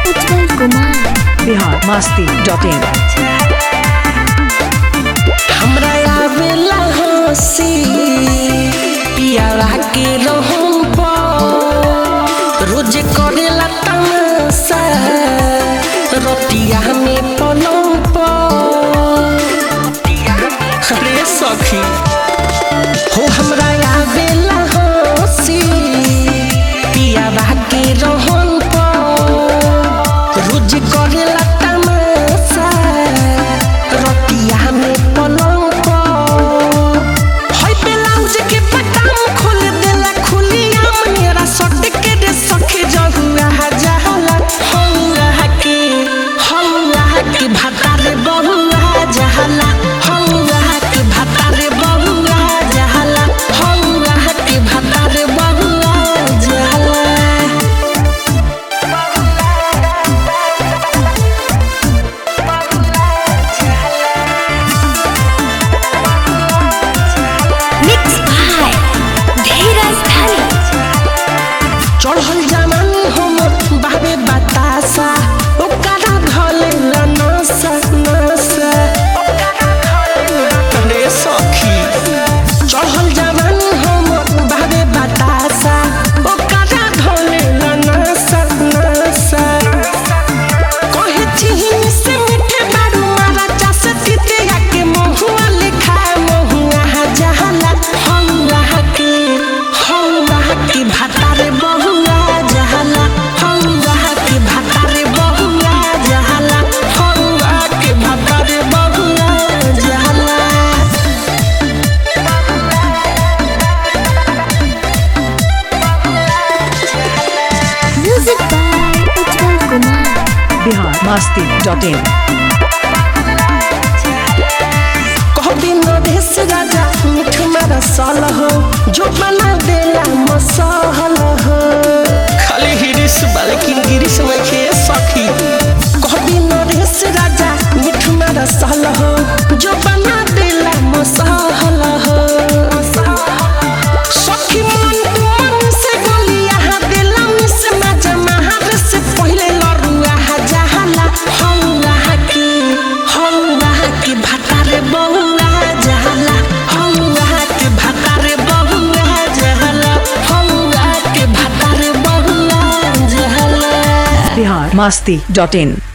उज्जवल कुमार बिहार मस्ती dot in हमरा आवेला हंसी पियावा के रहम पर रोज करेला तमाशा रतिया में पलम पर अरे सखी हो हमरा आवेला हंसी पियावा के रहम पर रोज करेला तमाशा रतिया में पलंग पर हई ब्लाउज के बटन खोल देला खुलिया मेरा सट के रे सखे जहुआ जहला हौला के हौला के भातारे बहुआ जहला हौला के भातारे बहुआ जहला हौला के भातारे बहुआ जहला मिक्स बाय धीरज धनी चढ़ल जमानी हम बाबे बतासा ओकरा धले नसा नसा रे सखी चढ़ल जमानी हम बाबे बतासा ओकरा धले नसा नसा कहे चिहिन से मीठे बारू मारा चास तीते के महुआ लिखा महुआ जहला हौला के हौला के भातारे बहुआ जहला हौला के भातारे बहुआ जहला हौला के भातारे बहुआ जहला म्यूजिक बाय उज्जवल कुमार बिहार मस्ती डॉट इन कहबी नरेश राजा मिठ मारा साल हो जो बना देला मसाल हो खाली हिरिस बालेकिन गिरिस में खे सखी कहबी नरेश राजा मिठ मारा साल हो जो बना देला मसाल हो सखी मन मन से गोलिया हा देला मिस मजा महार से पहले लरुआ हा जहला हौला के हौला के भातारे बहुआ जहला हौला के भातारे बहुआ जहला हौला के भातारे बहुआ जहला बिहार मस्ती डॉट इन